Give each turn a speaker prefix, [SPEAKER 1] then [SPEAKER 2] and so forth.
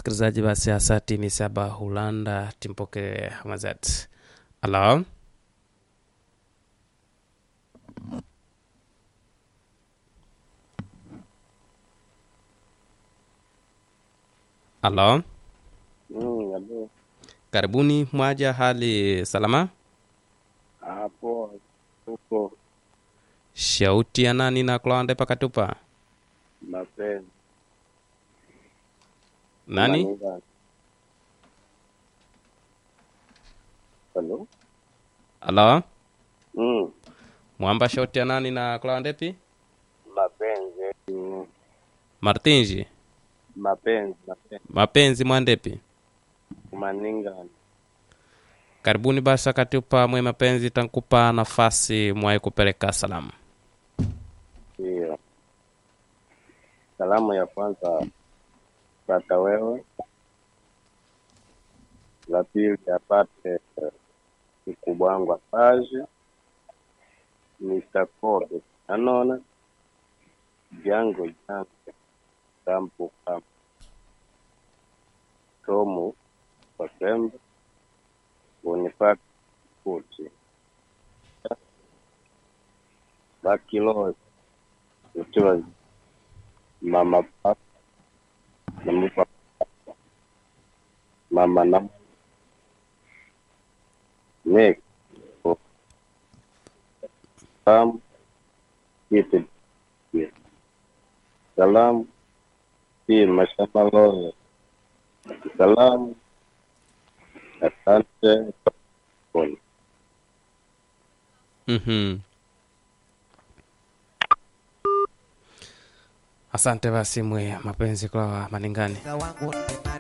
[SPEAKER 1] msikilizaji basi hasa timi saba hulanda timpoke hamazat alo alo
[SPEAKER 2] Mm, alo.
[SPEAKER 1] karibuni mwaja hali salama
[SPEAKER 2] Hapo huko
[SPEAKER 1] shauti ya nani na kulawande pakatupa
[SPEAKER 2] mapenzi
[SPEAKER 1] nani
[SPEAKER 2] Manila. Halo?
[SPEAKER 1] alo
[SPEAKER 2] Mm,
[SPEAKER 1] mwamba shauti ya nani na kulawandepi
[SPEAKER 2] mapenzi. Mm,
[SPEAKER 1] martinji
[SPEAKER 2] mapenzi, mapenzi.
[SPEAKER 1] mapenzi mwandepi
[SPEAKER 2] Maningani.
[SPEAKER 1] karibuni basi akatupa mwe mapenzi tankupa nafasi mwai kupeleka salamu
[SPEAKER 2] Ndio. Salamu ya kwanza pata wewe, la pili apate eh, mkubwa wangu apaje, Mr. Kobe anona jango jango kampu kampu tomu Wasembe Bonifati Kuti Bakiloe Utiwa Mama Papa Namupa Mama Nam Nick Sam Kiti Salam Pia Mashamba Lole Salamu Asante Pole.
[SPEAKER 1] mm-hmm. asante basi mwe mapenzi kwa maningani